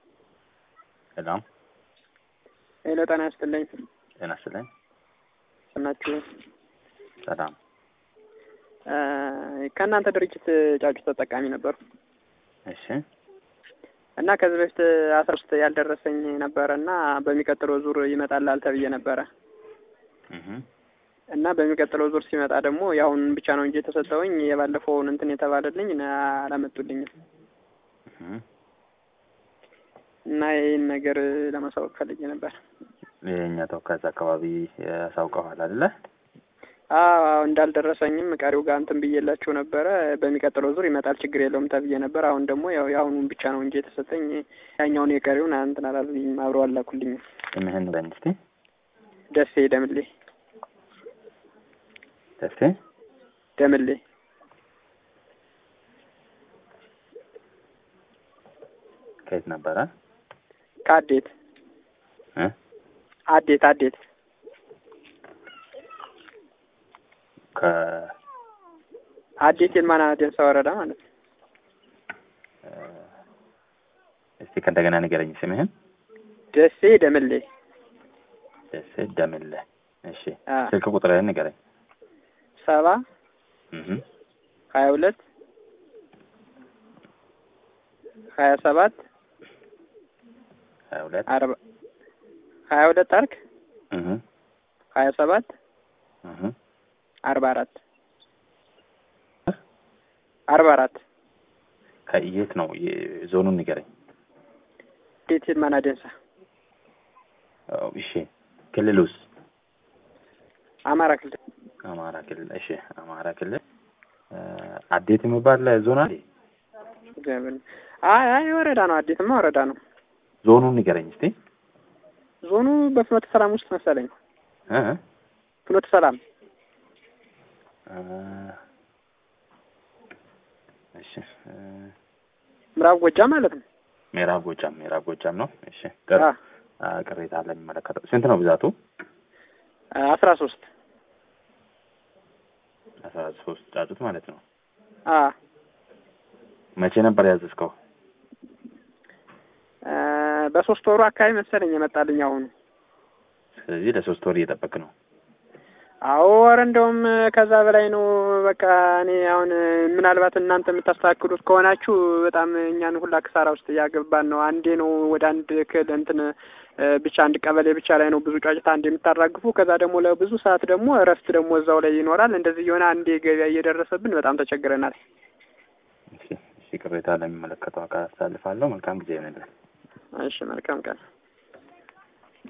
ሰላም ሄሎ ጤና ይስጥልኝ። ጤና ይስጥልኝ። ስናችሁ ሰላም ከእናንተ ድርጅት ጫጩት ተጠቃሚ ነበሩ እሺ እና ከዚህ በፊት አስራ ሶስት ያልደረሰኝ ነበረ እና በሚቀጥለው ዙር ይመጣላል ተብዬ ነበረ እህ እና በሚቀጥለው ዙር ሲመጣ ደግሞ የአሁን ብቻ ነው እንጂ የተሰጠውኝ የባለፈውን እንትን የተባለልኝ አላመጡልኝም እህ እና ይህን ነገር ለማሳወቅ ፈልጌ ነበር። የእኛ ተወካይ አካባቢ ያሳውቀዋል አይደለ? አዎ እንዳልደረሰኝም ቀሪው ጋር እንትን ብዬላቸው ነበረ። በሚቀጥለው ዙር ይመጣል ችግር የለውም ተብዬ ነበር። አሁን ደግሞ ያው የአሁኑን ብቻ ነው እንጂ የተሰጠኝ ያኛውን የቀሪውን እንትን አላሉኝም፣ አብረው አላኩልኝም። ስምህን በል እስቲ። ደሴ ደምሌ ደሴ ደምሌ ከየት ነበረ? ከአዴት እ አዴት አዴት ከ አዴት የልማና ደንሳ ወረዳ ማለት ነው። እስቲ ከእንደገና ንገረኝ ስምህን። ደሴ ደምሌ ደሴ ደምለ። እሺ አ ስልክ ቁጥርህን ንገረኝ። ሰባ እህ ሀያ ሁለት ሀያ ሰባት ሀያ ሁለት አርባ ሀያ ሁለት አርክ እህ ሀያ ሰባት እህ አርባ አራት አርባ አራት ከየት ነው? ዞኑን ንገረኝ። አዴት የልማና ደንሳ አዎ፣ እሺ ክልሉስ? አማራ ክልል አማራ ክልል። እሺ አማራ ክልል አዴት የሚባል ዞን አለ? እግዚአብሔር አይ አይ ወረዳ ነው። አዴትማ ወረዳ ነው። ዞኑን ንገረኝ እስቲ። ዞኑ በፍኖተ ሰላም ውስጥ መሰለኝ። እ ፍኖተ ሰላም እ እሺ እ ምዕራብ ጎጃም ማለት ነው። ምዕራብ ጎጃም ምዕራብ ጎጃም ነው። እሺ ቅር አ አ ቅሬታ አለ የሚመለከተው ስንት ነው ብዛቱ? አስራ ሶስት አስራ ሶስት ጫጩት ማለት ነው። አ መቼ ነበር ያዘዝከው? አ በሶስት ወሩ አካባቢ መሰለኝ የመጣልኝ አሁኑ። ስለዚህ ለሶስት ወር እየጠበቅ ነው። አዎ ወር እንደውም ከዛ በላይ ነው። በቃ እኔ አሁን ምናልባት እናንተ የምታስተካክሉት ከሆናችሁ በጣም እኛን ሁላ ክሳራ ውስጥ እያገባን ነው። አንዴ ነው ወደ አንድ ክል እንትን ብቻ አንድ ቀበሌ ብቻ ላይ ነው ብዙ ጫጭታ አንድ የምታራግፉ። ከዛ ደግሞ ለብዙ ሰዓት ደግሞ እረፍት ደግሞ እዛው ላይ ይኖራል። እንደዚህ የሆነ አንዴ ገበያ እየደረሰብን በጣም ተቸግረናል። እሺ እሺ ቅሬታ ለሚመለከተው አካል አሳልፋለሁ። መልካም ጊዜ ይሆንልን። እሺ መልካም ቀን